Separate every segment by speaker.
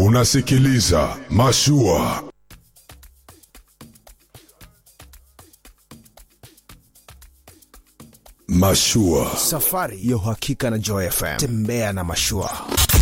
Speaker 1: Unasikiliza Mashua. Mashua.
Speaker 2: Safari ya uhakika na Joy FM. Tembea na mashua.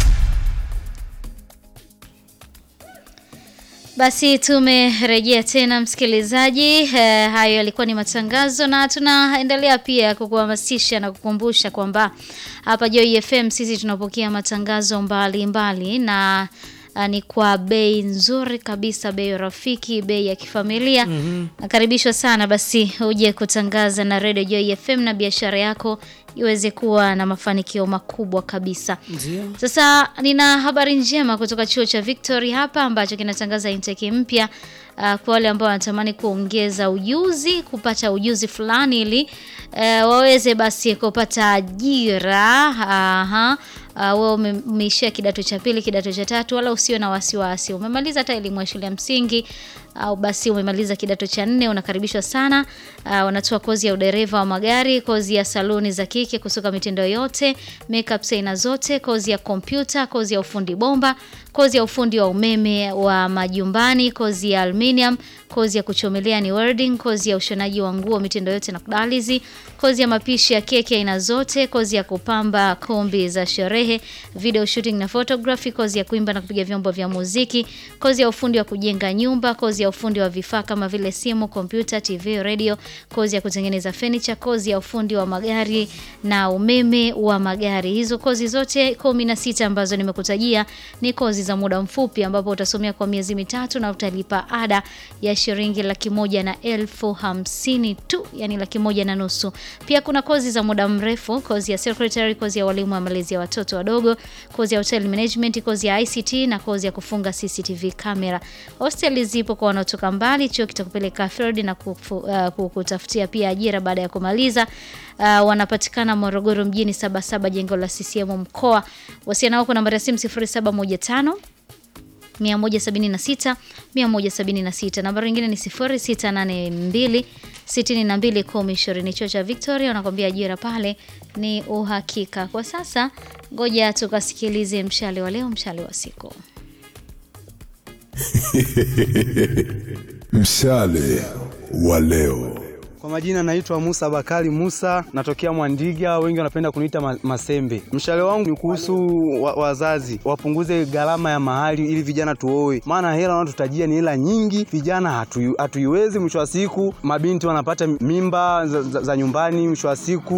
Speaker 3: Basi tumerejea tena msikilizaji. Eh, hayo yalikuwa ni matangazo na tunaendelea pia kukuhamasisha na kukumbusha kwamba hapa Joy FM sisi tunapokea matangazo mbalimbali mbali, na ah, ni kwa bei nzuri kabisa, bei rafiki, bei ya kifamilia. Nakaribishwa sana basi uje kutangaza na Radio Joy FM na biashara yako iweze kuwa na mafanikio makubwa kabisa. Sasa nina habari njema kutoka chuo cha Victory hapa ambacho kinatangaza intake mpya uh, kwa wale ambao wanatamani kuongeza ujuzi, kupata ujuzi fulani ili uh, waweze basi kupata ajira. Aha. Uh, wewe ume- umeishia kidato cha pili, kidato cha tatu, wala usiwe na wasiwasi. Umemaliza hata elimu ya shule ya msingi au basi umemaliza kidato cha nne, unakaribishwa sana. Uh, wanatoa kozi ya udereva wa magari, kozi ya saluni za kike kusuka mitindo yote, makeup aina zote, kozi ya kompyuta, kozi ya ufundi bomba, kozi ya ufundi wa umeme wa majumbani, kozi ya aluminium, kozi ya kuchomelea ni welding, kozi ya ushonaji wa nguo mitindo yote na kudalizi, kozi ya mapishi ya keki aina zote, kozi ya kupamba kombi za sherehe, video shooting na photography, kozi ya kuimba na kupiga vyombo vya muziki, kozi ya ufundi wa kujenga nyumba, kozi ya ufundi wa vifaa kama vile simu, kompyuta, TV, radio, kozi ya kutengeneza furniture, kozi ya ufundi wa magari na umeme wa magari. Hizo kozi zote kumi na sita ambazo nimekutajia ni kozi za muda mfupi ambapo utasomea kwa miezi mitatu na utalipa ada ya shilingi laki moja na elfu hamsini tu, yani laki moja na nusu. Pia kuna kozi za muda mrefu, kozi ya secretary, kozi ya walimu wa malezi ya watoto wadogo, kozi ya hotel management, kozi ya ICT na kozi ya kufunga CCTV camera. Hosteli zipo kwa wanaotoka mbali, chuo kitakupeleka field na kufu, uh, kukutafutia pia ajira baada ya kumaliza. Uh, wanapatikana Morogoro mjini Sabasaba, jengo la CCM mkoa. Wasiana nao kwa nambari ya simu 0715 176 176. Nambari nyingine ni 0682 62 1020. Chuo cha Victoria wanakwambia ajira pale ni uhakika. Kwa sasa, ngoja tukasikilize mshale wa leo, mshale wa siku.
Speaker 1: Mshale wa leo.
Speaker 4: Kwa majina naitwa Musa Bakari Musa, natokea Mwandiga, wengi wanapenda kuniita ma Masembe. Mshale wangu ni kuhusu wa wazazi wapunguze gharama ya mahali ili vijana tuoe, maana hela wanaotutajia ni hela nyingi, vijana hatu, hatuiwezi. Mwisho wa siku mabinti wanapata mimba za, za, za nyumbani, mwisho wa siku